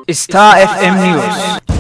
Star FM News.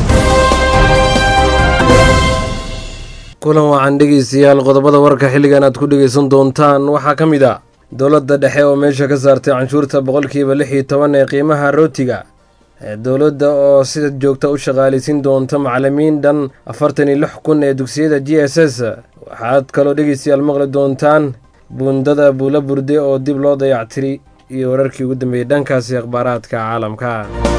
kulan wacan dhegeystayaal qodobada warka xilligan aad ku dhegeysan doontaan waxaa ka mid ah dowladda dhexe oo meesha ka saartay canshuurta boqolkiiba lix iyo toban ee qiimaha rootiga ee dowladda oo sida joogta u shaqaaleysiin doonta macalimiin dhan afartan iyo lix kun ee dugsiyada g s s waxaad kaloo dhegeystayaal maqli doontaan buundada buula burde oo dib loo dayactiri iyo wararkii ugu dambeeyey dhankaasi akhbaaraadka caalamka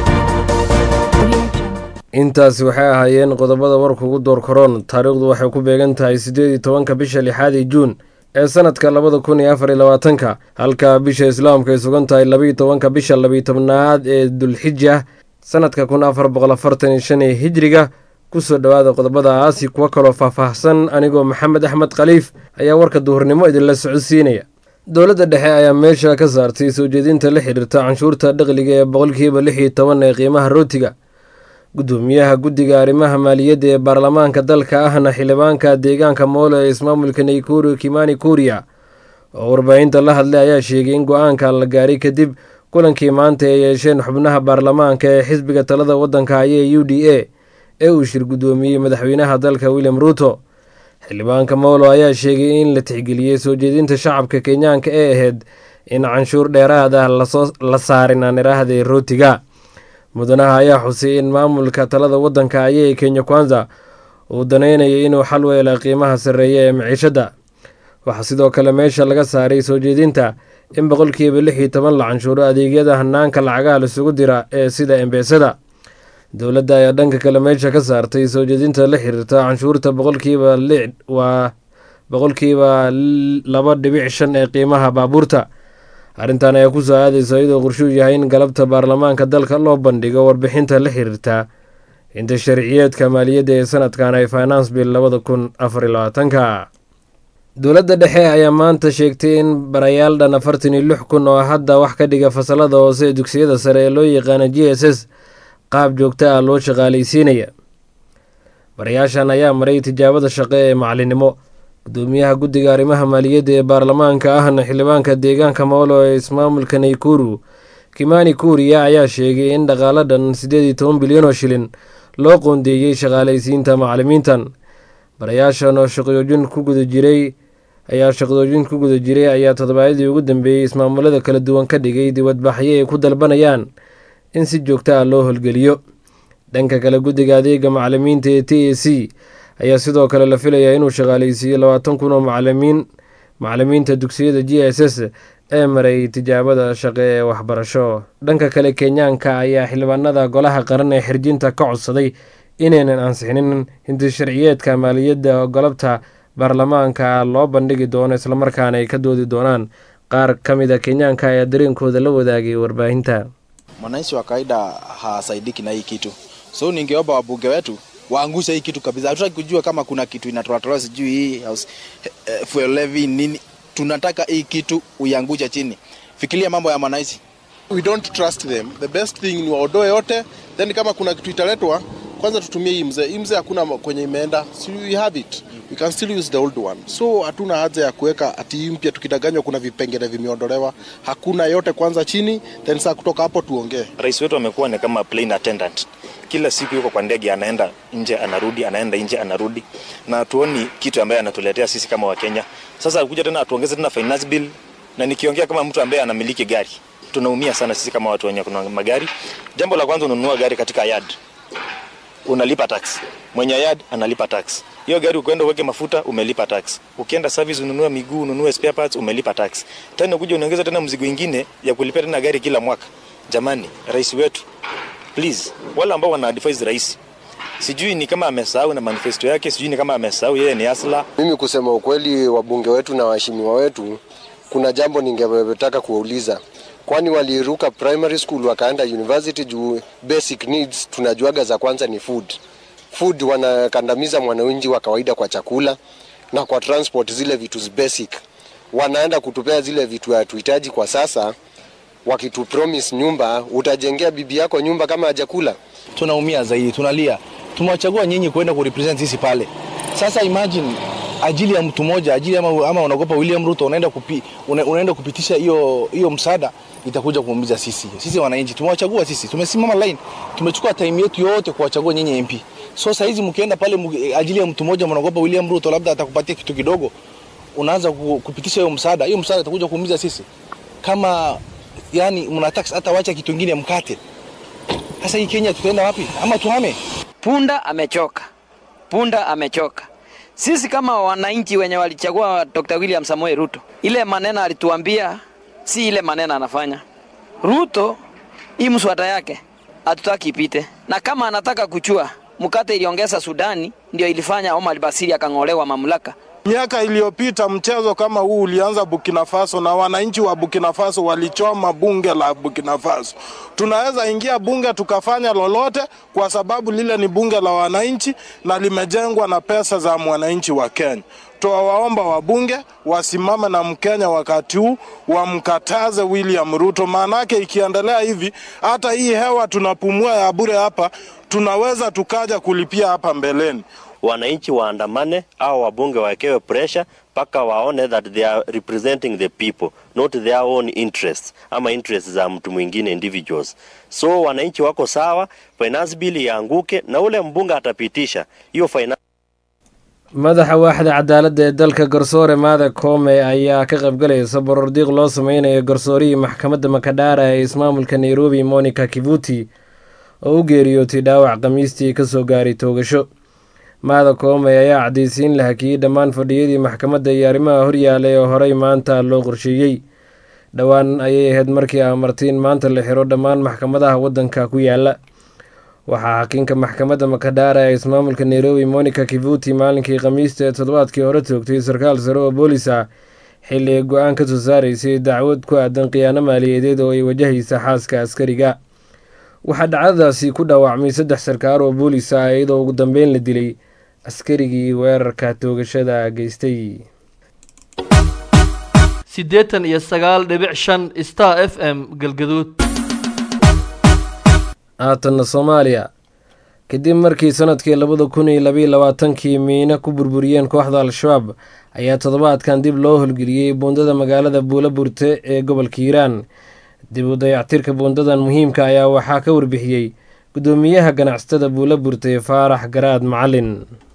intaasi waxay ahaayeen qodobada warka ugu door koroon taariikhdu waxay ku beegan tahay siddeed iyo tobanka bisha lixaadii juun ee sanadka labada kun iyo afar iyo labaatanka halka bisha islaamka ay sugan tahay labaiyo tobanka bisha labiyo tobnaad ee dulxija sanadka kun afar boqol afartan iyo shan ee hijriga kusoo dhowaada qodobadaasi kuwo kaloo faahfaahsan anigoo maxamed axmed khaliif ayaa warka duhurnimo idinla socodsiinaya dowladda dhexe ayaa meesha ka saartay soo jeedinta la xidhiirta canshuurta dhaqliga ee boqolkiiba lix iyo toban ee qiimaha rootiga gudoomiyaha guddiga arrimaha maaliyadda ee baarlamaanka dalka ahna xildhibaanka deegaanka moole ee ismaamulka naykuru kimani kuriya oo warbaahinta la hadlay ayaa sheegay in go-aankan la gaaray kadib kulankii maanta ay yeesheen xubnaha baarlamaanka ee xisbiga talada waddanka haya ee u d a ee uu shir guddoomiyey madaxweynaha dalka william ruuto xildhibaanka mowlo ayaa sheegay in la tixgeliyey soo jeedinta shacabka kenyaanka ee ahayd in canshuur dheeraad ah la saarin aan iraahday rootiga mudanaha ayaa xusay in maamulka talada waddanka ayay kenya kwanza uu danaynayay inuu xal u hela qiimaha sarreeya ee maciishadda waxaa sidoo kale meesha laga saaray soo jeedinta in boqolkiiba lix iyo toban la canshuuro adeegyada hanaanka lacagaha laisugu dira ee sida embeesada dowladda ayaa dhanka kale meesha ka saartay soo jeedinta la xiriirta canshuurta boqolkiiba lix waa boqolkiiba laba dhibic shan ee qiimaha baabuurta arrintan ayaa ku soo aadaysa iyadoo qorshuu yahay in galabta baarlamaanka dalka loo bandhigo warbixinta la xiriirta inta sharciyeedka maaliyadda ee sanadkan ay finance bill labada kun afar iyo labaatanka dowladda dhexe ayaa maanta sheegtay in barayaal dhan afartan iyo lix kun oo hadda wax ka dhiga fasalada hoose ee dugsiyada sare ee loo yaqaana g s s qaab joogta ah loo shaqaaleysiinaya barayaashan ayaa maray tijaabada shaqe ee macalinimo gudoomiyaha guddiga arrimaha maaliyadda ee baarlamaanka ahna xildhibaanka deegaanka moolo ee ismaamulka naykuru kimani kuriya ayaa sheegay in dhaqaalo dhan siddeed iyo toban bilyan oo shilin loo qoondeeyey shaqaaleysiinta macalimiintan barayaashan oo shaqojoojin ku guda jiray ayaa shaqadoojin ku guda jiray ayaa toddobaadyadii ugu dambeeyey ismaamulada kala duwan ka dhigay dibadbaxyo ay ku dalbanayaan in si joogta ah loo holgeliyo dhanka kale guddiga adeega macalimiinta ee t a c ayaa sidoo kale la filayaa inuu shaqaaleysiiyo labaatan kun oo macalimiin macalimiinta dugsiyada g s s ee maray tijaabada shaqe ee waxbarasho dhanka kale kenyaanka ayaa xildhibaanada golaha qaran ee xirjinta ka codsaday inaynan ansixinin hinti sharciyeedka maaliyadda golobta baarlamaanka loo bandhigi doono islamarkaana ay ka doodi doonaan qaar ka mid a kenyaanka ayaa dareenkooda la wadaagay warbaahinta mwananchi wa kawaida hasaidiki na hii kitu so ningeomba wabunge wetu waangushe hii kitu kabisa. Hatutaki kujua kama kuna kitu inatoatolewa sijui hii house, eh, fuel levy nini. Tunataka hii kitu uiangushe chini. Fikiria mambo ya mwananchi. We don't trust them. The best thing ni waondoe yote, then kama kuna kitu italetwa kwanza tutumie hii mzee. Hii mzee hakuna kwenye imeenda, so we have it. We can still use the old one. So hatuna haja ya kuweka ati hii mpya tukidanganywa kuna vipengele vimeondolewa. Hakuna yote kwanza chini, then saa kutoka hapo tuongee. Rais wetu amekuwa ni kama plane attendant kila siku yuko kwa ndege, anaenda nje anarudi, anaenda nje anarudi, na tuoni kitu ambaye anatuletea sisi kama Wakenya. Sasa akuja tena atuongeze tena finance bill, na nikiongea kama mtu ambaye anamiliki gari, tunaumia sana sisi kama watu wenye kuna magari. Jambo la kwanza, ununua gari katika yard, unalipa tax, mwenye yard analipa tax. Hiyo gari ukienda uweke mafuta umelipa tax. Ukienda service ununue miguu, ununue spare parts umelipa tax. Tena kuja unaongeza tena mzigo ingine ya kulipa tena gari kila mwaka. Jamani, rais wetu please, wale ambao wana advise rais, sijui ni kama amesahau na manifesto yake, sijui ni kama amesahau yeye ni asla. Mimi kusema ukweli, wabunge wetu na waheshimiwa wetu, kuna jambo ningetaka kuwauliza, kwani waliruka primary school wakaenda university juu basic needs tunajuaga za kwanza ni food. Food wanakandamiza mwananchi wa kawaida kwa chakula na kwa transport, zile vitu basic wanaenda kutupea zile vitu hatuhitaji kwa sasa wakitupromise nyumba, utajengea bibi yako nyumba kama hajakula? Tunaumia zaidi, tunalia. Tumewachagua nyinyi kwenda kurepresent sisi pale. Sasa imagine ajili ya mtu mmoja, ajili ama, ama unaogopa William Ruto unaenda kupi, una, unaenda kupitisha hiyo hiyo msaada itakuja kuumiza sisi. Sisi wananchi tumewachagua sisi, tumesimama line, tumechukua time yetu yote kuwachagua nyinyi MP. So saa hizi mkienda pale mu- ajili ya mtu mmoja, mnaogopa William Ruto labda atakupatia kitu kidogo, unaanza ku- kupitisha hiyo msaada, hiyo msaada itakuja kuumiza sisi. Kama yani mnataka hata wacha kitu kingine mkate. Sasa hii Kenya tutaenda wapi? Ama tuhame? Punda amechoka, punda amechoka. Sisi kama wananchi wenye walichagua Dr. William Samoei Ruto, ile maneno alituambia si ile maneno anafanya. Ruto hii mswada yake hatutaki ipite, na kama anataka kuchua mkate iliongeza Sudani, ndio ilifanya Omar Basiri akang'olewa mamlaka. Miaka iliyopita mchezo kama huu ulianza Burkina Faso na wananchi wa Burkina Faso walichoma bunge la Burkina Faso. Tunaweza ingia bunge tukafanya lolote kwa sababu lile ni bunge la wananchi na limejengwa na pesa za mwananchi wa Kenya. Tuwawaomba wabunge wasimame na Mkenya wakati huu wamkataze William Ruto, maanake ikiendelea hivi hata hii hewa tunapumua ya bure hapa tunaweza tukaja kulipia hapa mbeleni. wananchi waandamane au wabunge wawekewe pressure mpaka waone that they are representing the people not their own interests ama interests za mtu mwingine individuals. So wananchi wako sawa, finance bill ianguke na ule mbunge atapitisha hiyo finance madaxa waaxda cadaaladda ee dalka garsoore maada koome ayaa ka qaybgalaysa borordiiq loo sameynayo garsoorihii maxkamadda makadhaara ee ismaamulka nairobi monica kivuti oo u geeriyootay dhaawac khamiistii kasoo gaaray toogasho maada koome ayaa cadaysiin la hakiyey dhammaan fadhiyadii maxkamadda iyo arrimaha horyaalay oo horey maanta loo qorsheeyey dhowaan ayay ahayd markii amartay in maanta la xiro dhammaan maxkamadaha waddanka ku yaala waxaa xakiinka maxkamadda makadhaara ee ismaamulka nairobi monica kivuti maalinkii khamiista ee toddobaadkii hore toogtay sarkaal sare oo boolis ah xilli ay go-aan ka soo saaraysay dacwad ku aadan khiyaano maaliyadeed oo ay wajahaysa xaaska askariga waxaa dhacdadaasi ku dhaawacmay saddex sarkaar oo boolis ah iyadoo ugu dambeyn la dilay askarigii weerarka toogashada geystay siddeetan iyo sagaal dhibic shan star f m galgaduud haatanna soomaaliya kadib markii sanadkii labada kun iyo labaiyo labaatankii miina ku burburiyeen kooxda al-shabaab ayaa toddobaadkan dib loo holgeliyey buundada magaalada buula burte ee gobolka hiiraan dib u dayactirka buundadan muhiimka ayaa waxaa ka warbixiyey guddoomiyaha ganacsatada buula burte faarax garaad macalin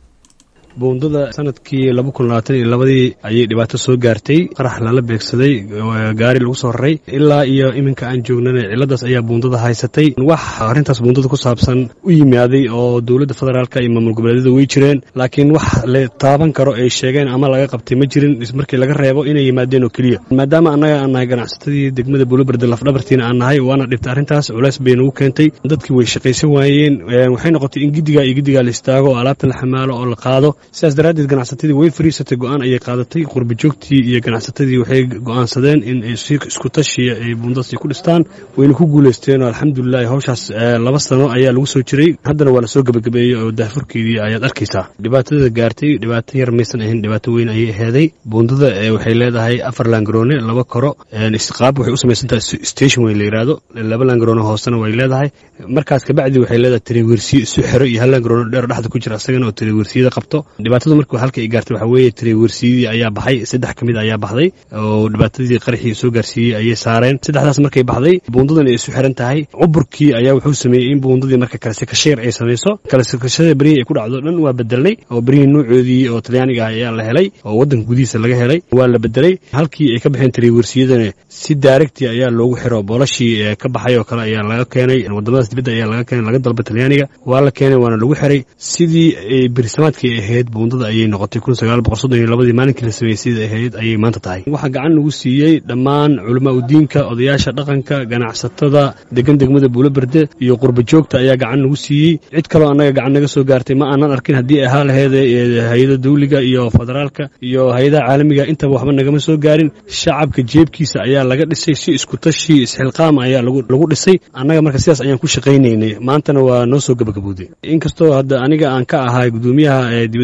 buundada sanadkii laba kun labaatan iyo labadii ayay dhibaato soo gaartay qarax lala beegsaday gaari lagu soo raray ilaa iyo iminka aan joognana ciladaas ayaa buundada haysatay wax arrintaas buundada ku saabsan u yimaaday oo dowladda federaalka iyo maamul goboleedyada way jireen laakiin wax la taaban karo ay sheegeen ama laga qabtay ma jirin markii laga reebo inay yimaadeen oo keliya maadaama annaga aan nahay ganacsatadii degmada buulaberde lafdhabartiina aan nahay waana dhibtay arrintaas culays bay nagu keentay dadkii way shaqaysan waayeen waxay noqotay in giddigaa iyo giddigaa la istaago oo alaabta la xamaalo oo la qaado sidaas daraaddeed ganacsatadii way fariisatay go-aan ayay qaadatay qurbajoogtii iyo ganacsatadii waxay go-aansadeen in ay si isku tashiya ay buundadasi ku dhistaan wayna ku guulaysteen oo alxamdulilahi hawshaas laba sano ayaa lagu soo jiray haddana waa la soo gebagabeeyey oo daafurkeedii ayaad arkaysaa dhibaatada gaartay dhibaato yar maysan ahayn dhibaato weyn ayay aheeday buundada waxay leedahay afar laangaroone laba koro qaab waxay u samaysantahay station weyn la yidhaahdo laba laangaroone hoosena way leedahay markaas kabacdi waxay leedahay tiriwersiyo isu xero iyo hal laangaroone dheer dhexda ku jira asagana oo tiriwersiyada qabto dhibaatadu markii halka ay gaartay waxaa weeye tiriwersiyadii ayaa baxay saddex ka mid ayaa baxday oo dhibaatadii qaraxii soo gaarsiiyey ayay saareen saddexdaas markay baxday buundadan ay isu xiran tahay cuburkii ayaa wuxuu sameeyey in buundadii marka kalasekasheer ay samayso kalasekashada berihii ay ku dhacdo dhan waa bedelnay oo berihii nuucoodii oo talyaaniga ah ayaa la helay oo waddanka gudihiisa laga helay waa la bedelay halkii ay ka baxeen tiriwersiyadana si daaregti ayaa loogu xiro boolashii ka baxay oo kale ayaa laga keenay wadamadaas dibadda ayaa laga keenay laga dalba talyaaniga waa la keenay waana lagu xiray sidii berisamaadkii ahayd buundada ayay noqotay kun sagaal boqol soddon iyo labadii maalinkii la sameeyey sidai ahayd ayay maanta tahay waxaa gacan nagu siiyey dhammaan culamaa udiinka odayaasha dhaqanka ganacsatada degan degmada buuloberde iyo qurba joogta ayaa gacan nagu siiyey cid kaloo annaga gacan naga soo gaartay ma aanan arkin haddii ahaa laheed hay-ada dawliga iyo federaalka iyo hay-adaha caalamiga intaba waxba nagama soo gaarin shacabka jeebkiisa ayaa laga dhisay si isku tashi isxilqaam ayaa lagu dhisay annaga marka sidaas ayaan ku shaqaynaynay maantana waa noo soo gabagabowday inkastoo hadda aniga aan ka ahay gudoomiyaha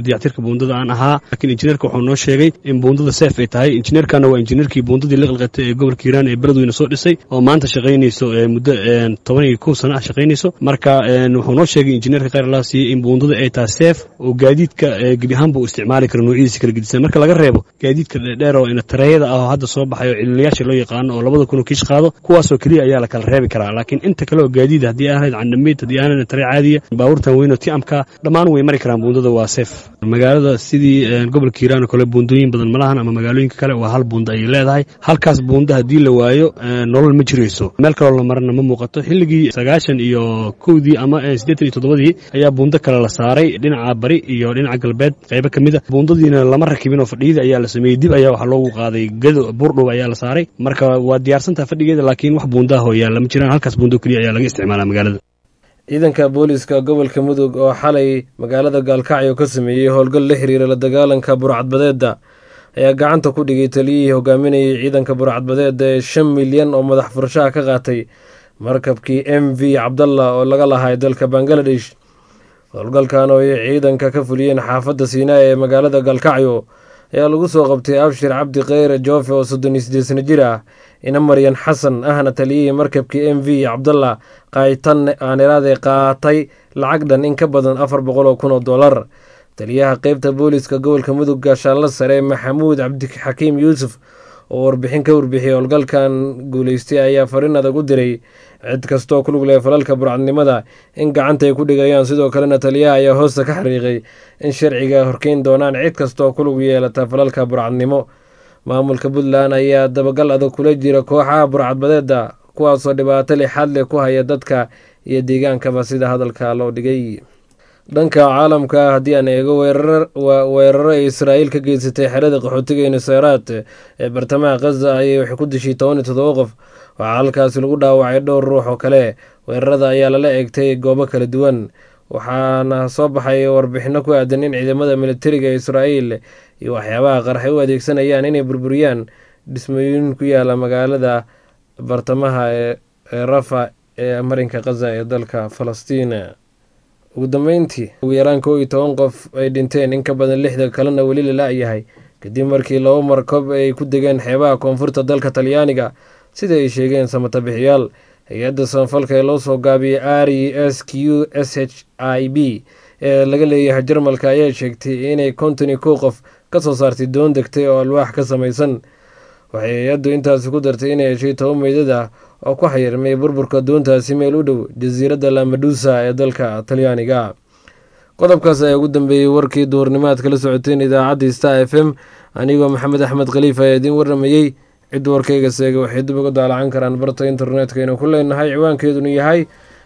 dayactirka buundada aan ahaa laakiin injineerka wuxuu noo sheegay in buundada seef ay tahay injineerkana waa injineerkii buundadii liqliqatay ee gobolka hiiraan ee beledweyne soo dhisay oo maanta shaqaynayso muddo toban iyo kow sana ah shaqaynayso marka wuxuu noo sheegay injineerka khayr allah siiyey in buundada ay tahay seef oo gaadiidka gebi ahaanba u isticmaali karo noocyadiisa kala gedisan marka laga reebo gaadiidka dheer oo ina tareeyada ah oo hadda soo baxay oo cililiyaasha loo yaqaano oo labada kun oo kiish qaado kuwaasoo keliya ayaa la kala reebi karaa laakiin inta kale oo gaadiid haddii aanayd candhamiid haddii aanayd taree caadiya baabuurtan weyn oo tiamka dhammaan way mari karaan buundada waa seef magaalada sidii gobolka hiiraan oo kale buundooyin badan malahan ama magaalooyinka kale waa hal buunda ayay leedahay halkaas buunda haddii la waayo nolol ma jirayso meel kaloo la marana ma muuqato xilligii sagaashan iyo kowdii ama siddeetan iyo toddobadii ayaa buundo kale la saaray dhinaca bari iyo dhinaca galbeed qaybo ka mid a buundadiina lama rakibin oo fadhiyada ayaa la sameeyey dib ayaa waxaa loogu qaaday gado buurdhow ayaa la saaray marka waa diyaarsantaha fadhigeeda laakiin wax buundaha oo yaalla ma jiraan halkaas buundo keliya ayaa laga isticmaalaa magaalada ciidanka booliiska gobolka mudug oo xalay magaalada gaalkacyo ka sameeyey howlgal la xiriira la dagaalanka burcadbadeedda ayaa gacanta ku dhigay taliyihii hogaaminayay ciidanka burcadbadeedda ee shan milyan oo madax furashaha ka qaatay markabkii m v cabdalla oo laga lahay dalka bangaladesh howlgalkan oo ay ciidanka ka fuliyeen xaafadda siinaa ee magaalada gaalkacyo ayaa lagu soo qabtay abshir cabdi kheyre joofe oo soddon iyo siddeed sano jir ah ina maryan xasan ahna taliyihii markabkii m v cabdalla qaaytan aaniraade qaatay lacag dhan in ka badan afar boqol oo kun oo dollar taliyaha qeybta booliiska gobolka mudug gaashaanla sare maxamuud cabdixakiim yuusuf oo warbixin ka warbixiyey howlgalkan guuleystay ayaa fariin adag u diray cid kastoo ku lug leh falalka burcadnimada in gacanta ay ku dhigayaan sidoo kalena taliyaha ayaa hoosta ka xariiqay in sharciga horkeyn doonaan cid kastooo ku lug yeelata falalka burcadnimo maamulka puntland ayaa dabagal adag kula jira kooxaha burcadbadeeda kuwaasoo dhibaato lixaad leh ku haya dadka iyo deegaankaba sida hadalka loo dhigay dhanka caalamka haddii aan eego weeraro ay israa'iil ka geysatay xerada qaxootiga nuseyraad ee bartamaha khaza ayay waxay ku dishay toban iyo todoba qof waxaa halkaasi lagu dhaawacay dhowr ruux oo kale weerarada ayaa lala eegtay goobo kala duwan waxaana soo baxay warbixino ku aadan in ciidamada militariga israa'iil iyo waxyaabaha qarxay u adeegsanayaan inay burburiyaan dhismooyin ku yaala magaalada bartamaha ee rafa ee marinka khaza ee dalka falastiin ugu dambeyntii ugu yaraan kow iyo toban qof ay dhinteen in ka badan lixda kalena weli la la-yahay kadib markii laba markob ay ku degeen xeebaha koonfurta dalka talyaaniga sida ay sheegeen samatabixiyaal hay-adda samafalka ee loo soo gaabiyey r e s q s h i b ee laga leeyahay jarmalka ayaa sheegtay inay konton iyo kow qof ka soo saartay doon degtay oo alwaax ka samaysan waxay hay-addu intaasi ku dartay inay heshay toban meydad ah oo ku xayirmay burburka doontaasi meel u dhow jasiiradda lamadusa ee dalka talyaaniga qodobkaas ayaa ugu dambeeyey warkii duhurnimaad kala socoteen idaacaddii star f m anigoo maxamed axmed khaliif ayaa idiin warramayey cidda warkayga seega waxay dib uga daalacan karaan barta internetka aynu ku leenahay ciwaankeedunu yahay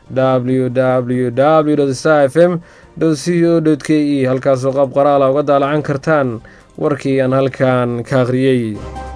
w w w star f m c o k e halkaasoo qaab qoraala uga daalacan kartaan warkii aan halkan ka akhriyey